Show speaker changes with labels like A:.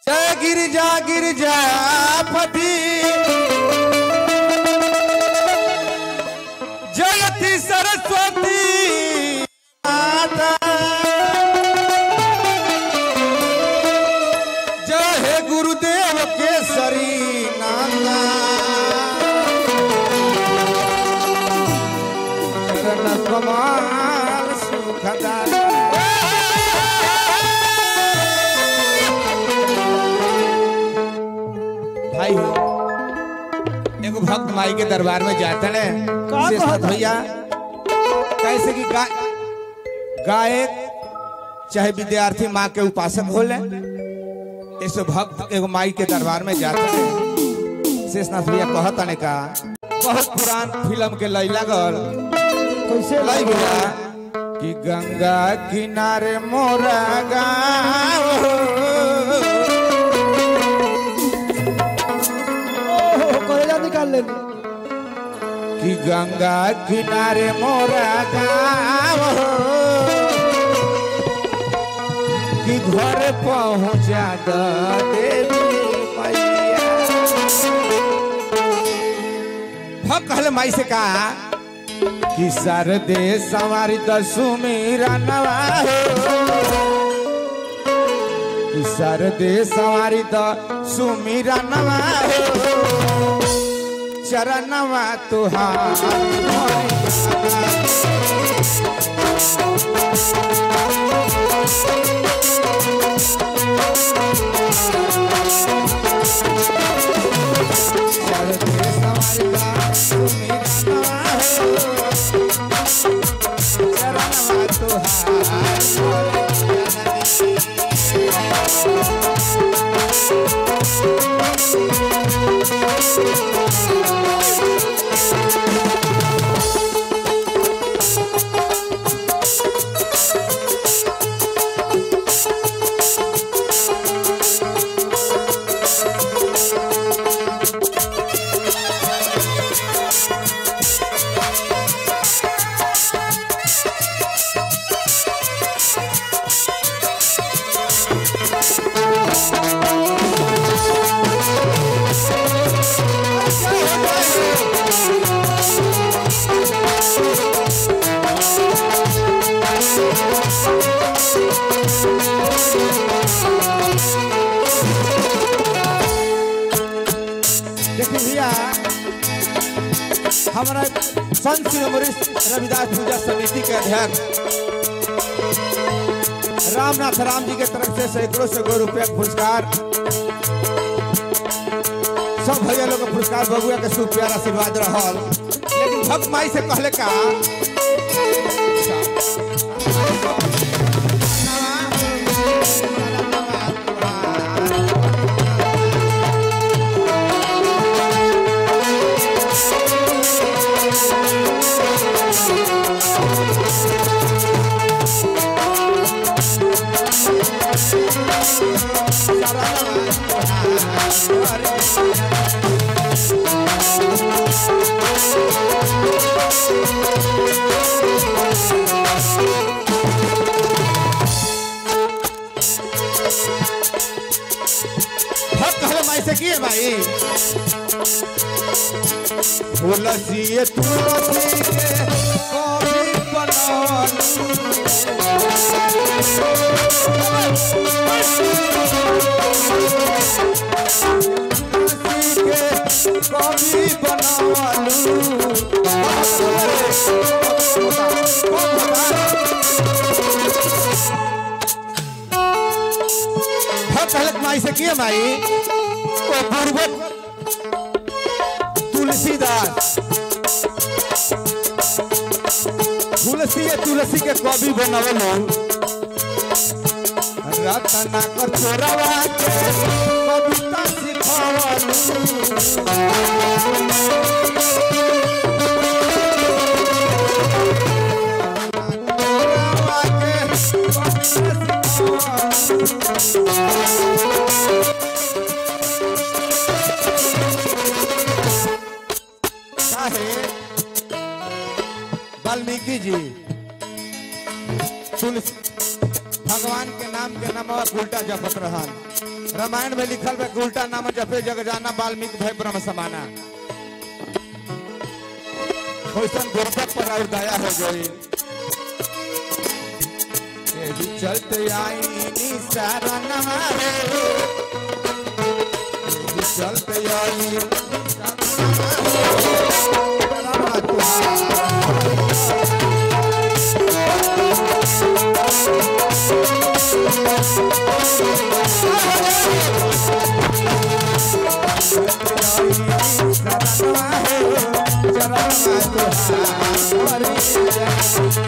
A: जय गिरिजा गिरिजा पति जयति सरस्वती माता जय हे गुरुदेव केसरी नाना चरण कमाल सुखदाता भाई एगो भक्त माई के दरबार में जाते ने
B: का
A: शेषनाथ
B: कहता?
A: भैया कैसे कि गा, गायक चाहे विद्यार्थी माँ के उपासक होले ऐसे भक्त एगो माई के दरबार में जाते ने शेषनाथ भैया कहता ने का बहुत पुरान फिल्म के लैला गल
B: कैसे
A: लाई भैया कि गंगा किनारे मोरा गाँव
B: ओहो कलेजा निकाल लेनी
A: कि गंगा किनारे मोरा गाँव हो कि घर पहुँचा द देवी मैया भक्त कहले माई से कहा कि सरदे सवारी दसुमीरा नवा हो कि सरदे सवारी दसुमीरा नवा हो चरणवा तुहार चरणवा तुहार देखिए भैया हमारा संत शिरोमणि रविदास पूजा समिति के अध्यक्ष रामनाथ राम जी के तरफ से सैकड़ों सैकड़ों रुपया के पुरस्कार सब भैया लोग के पुरस्कार बबुआ के शुभ प्यार आशीर्वाद रहल लेकिन भक्त माई से कहले का भक्त कहले माई से किए भाई तुलसी तुलसी के कभी बनल तुलसी के कभी भक्त कहले माई से किए माई ओ पूर्वक तुलसीदास तुलसी ये तुलसी के कवि बनवल रतना कर छोरवा के कविता सिखवल छोरवा के कविता सिखवल काहे वाल्मीकि जी तुलसी भगवान के नाम के नाम उल्टा जपत रहन रामायण में लिखल बा कि उल्टा नाम जपे जग जाना वाल्मीकि भय ब्रह्म समाना कैसन गुरबत पर और दया हो गई यही चलते आई शरण यही चलते आई चरण